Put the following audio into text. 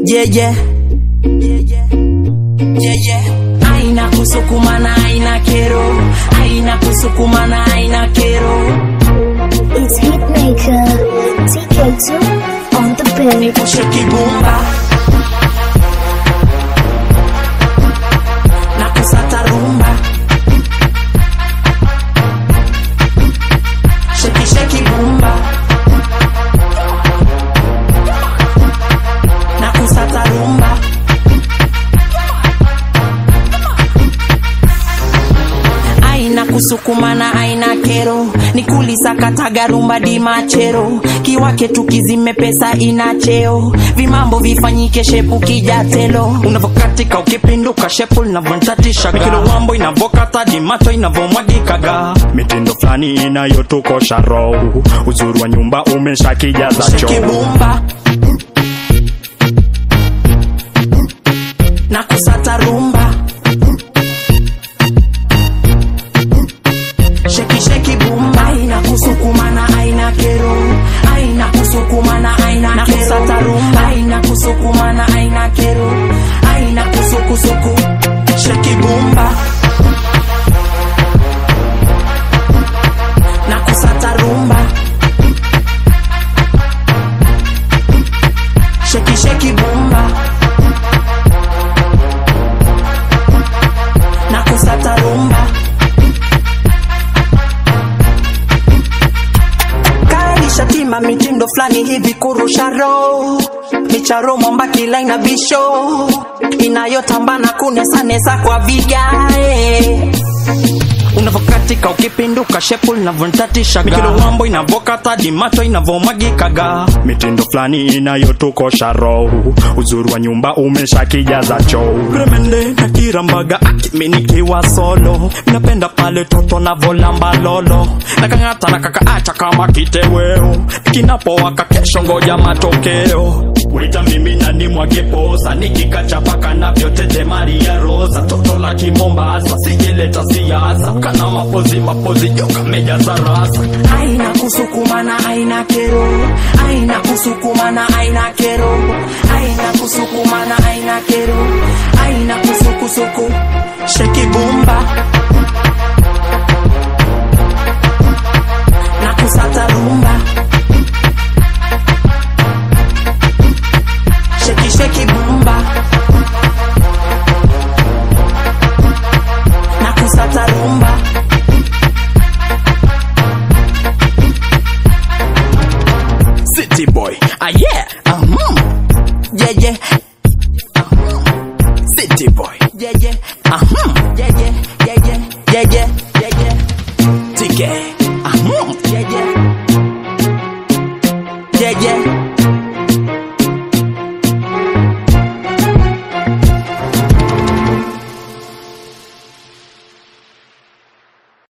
Yeah, yeah. Yeah, yeah. Aina kusukumana, aina kero. Aina kusukumana, aina kero. It's Hitmaker, TK2 on the beat. Pushe kibumba. Na kusata rumba. Sheki sheki bumba. Na kusata rumba. aina kusukumana aina kero ni kulisakataga rumba di machero kiwake tukizime pesa ina cheo vimambo vifanyike shepu kijatelo unavokatika ukipinduka shepu linavontatishaga kilo wambo inavokata dimacho inavomwagikaga mitindo fulani inayotukosha roho uzuri wa nyumba umeshakijaza choo shekibumba na kusata rumba sheki sheki bumba aina kusukumana aina kero aina kusukumana aina na kusata rumba aina kusukumana aina kero aina kusukusuku sheki bumba na kusata rumba sheki sheki bumba na kusata rumba kalisha tima mitindo fulani hivi kurusha roho micharo mwamba kila ina bisho inayotambana kunesanesa kwa vigae unavokatika ukipinduka shepu linavontatishaga kilo wambo inavokata dimacho inavomwagikaga mitindo fulani inayotukosha roho uzuri wa nyumba umeshakijaza choo gremende na kirambaga akiminikiwa solo napenda pale toto navolamba lolo nakang'ata na kakaacha kama kiteweo kinapowaka kesho ngoja matokeo wita mimi nani mwageposa nikikachapaka navyotete maria rosa toto la kimombasa sijeleta siasa kana mapozi mapozi joka mejaza rasa aina kusukumana aina kero aina kusukumana aina kero aina kusukumana aina kero aina kusukusuku sheki bumba na kusata rumba sheki sheki bumba na kusata rumba city boy ah yeah ah, mm. yeah yeah city boy yeah yeah ah, mm. yeah yeah yeah yeah yeah yeah yeah yeah tk ah, mm. yeah yeah yeah yeah